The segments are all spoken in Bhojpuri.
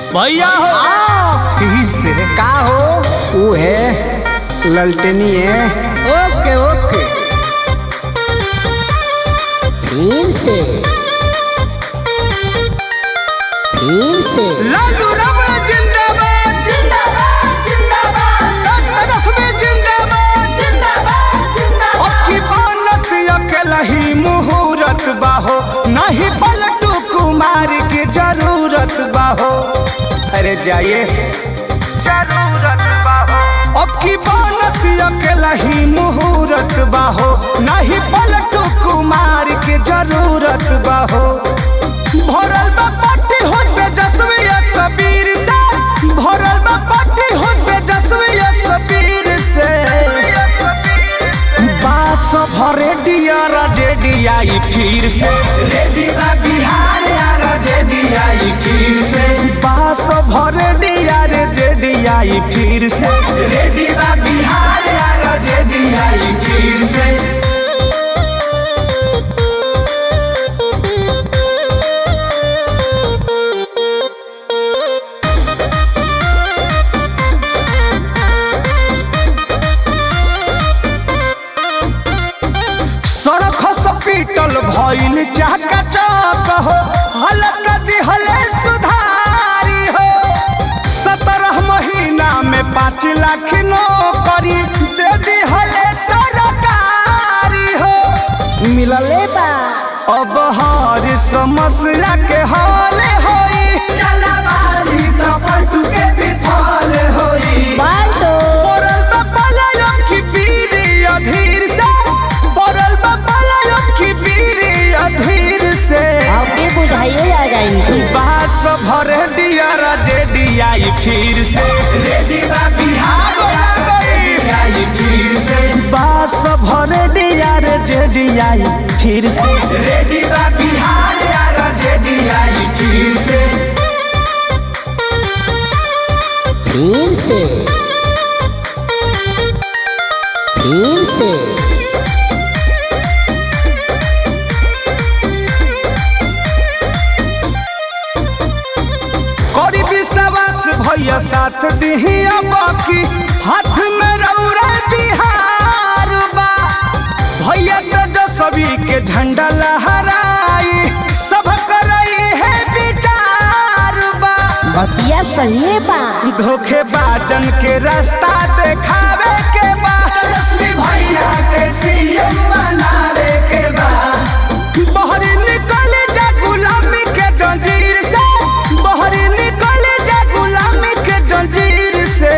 भैया हो फिर से का हो वो है ललटनी है ओके ओके फिर से फिर से लालू रमण जिंदाबाद जिंदाबाद जिंदाबाद तेजस्वी जिंदाबाद जिंदाबाद ओकी बनत अकेला ही मुहूर्त बाहो नहीं पलटू कुमार की जरूरत बाहो अरे जाइए जरूरत बाहो ओकी बनत अकेला ही मुहूर्त बाहो नहीं पलटू कुमार की जरूरत बाहो भरल बा पार्टी हो तेजस्वी सबीर से भरल बा पार्टी हो तेजस्वी सबीर से बास भरे दिया जेडीआई फिर से रेडी बा बिहार यार जेडीआई फिर से बास भरे दिया रे जेडीआई फिर से रेडी बा बिहार यार जेडीआई फिर से सड़क हॉस्पिटल भइल चाका चौक हो हलक दिहले सुधारी हो सत्रह महीना में पाँच लाख नौकरी दे दिहले सरकारी हो मिलले बा अब हर समस्या के हल होई चलाबाजी तो पलटू के विफल होई बाल्टो पड़ल बा पलायम की बीरी अधीर से पड़ल बा पलायम की बीरी अधीर से आपके बुझाइए आ जाएंगे बास भर दिया जेडीआई फिर से रेडी बा बिहार आ गई आई फिर से बास भर दिया जेडीआई फिर से रेडी बा बिहार आ जेडीआई फिर से फिर से फिर से करी विश्वास भैया साथ दिहिया बाकी हाथ में रौरा बिहार बा भैया तेजस्वी के झंडा लहराई सब करई है विचार बा बतिया सही बा धोखेबाजन के रास्ता देखावे के बा तेजस्वी भैया के सीएम बनावे के बा बहरी निकल जा गुलामी के जंजीर से बहरी निकल जा गुलामी के जंजीर से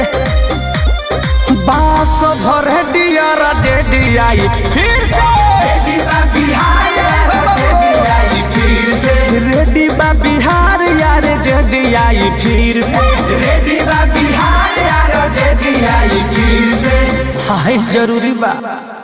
बास भर डियर जेडीआई फिर से रेडी बा बिहार जेडीआई फिर से रेडी बा बिहार यार जेडीआई फिर से रेडी बा बिहार यार जेडीआई फिर से हाय जरूरी बा